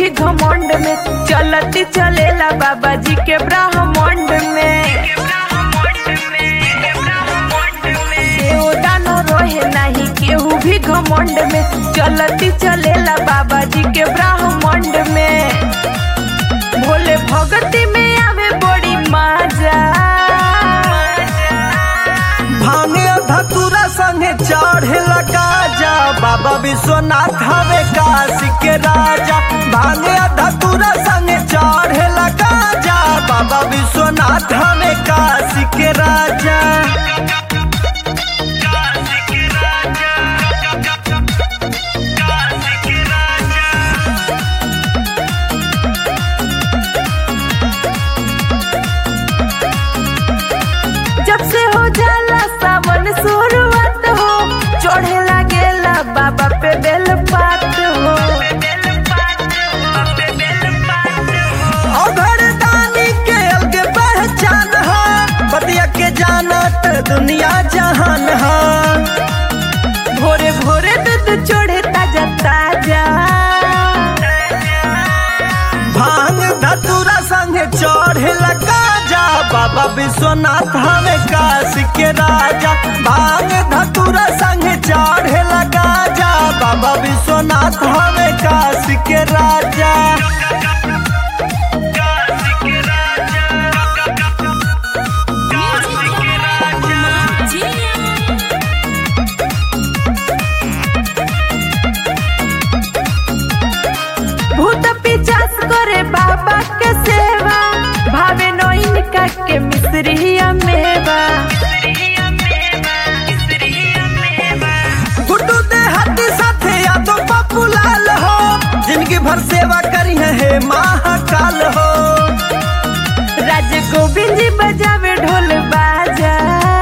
भी घमंड में चलती चलेला बाबा जी के ब्रह्मांड में केहू दानो रोहे नहीं केहू भी घमंड में चलती चलेला बाबा जी के ब्रह्मांड में भोले भगती में आवे बड़ी मजा भांगे धतुरा संगे चढ़े लगा जा बाबा विश्वनाथ हवे काशी के राजा भांगे धतुरा संगे चढ़े लगा जा बाबा विश्वनाथ हवे काशी के राजा जब से हो जाला सावन शुरुआत हो चढ़े लागेला बाबा पे बेल पात हो अघर दानी के अलग पहचान है बतिया के जानत दुनिया जहान है भोरे भोरे दूध चढ़े ताजा ताजा भांग धतुरा संगे चढ़े लगा जा बाबा विश्वनाथ हमें काशी के राजा भांग धतुरा संगे चढ़े लगा जा बाबा विश्वनाथ हमें काशी के राजा भूत पिचास करे बाबा के सेवा भावे नोइन का के मिश्रिया मेवा गुड्डू दे हाथी साथे यादो पप्पू लाल हो जिनकी भर सेवा करी है हे महाकाल हो राज गोविंद जी बजावे ढोल बाजा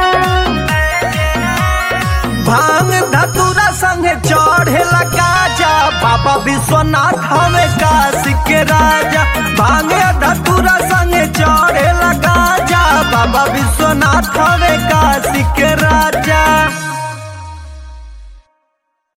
भांग धतुरा संगे चढ़े लगा जा बाबा विश्वनाथ हमें काशी के राजा भांग धतुरा संगे चढ़े लगा जा बाबा विश्वनाथ हमें काशी के राजा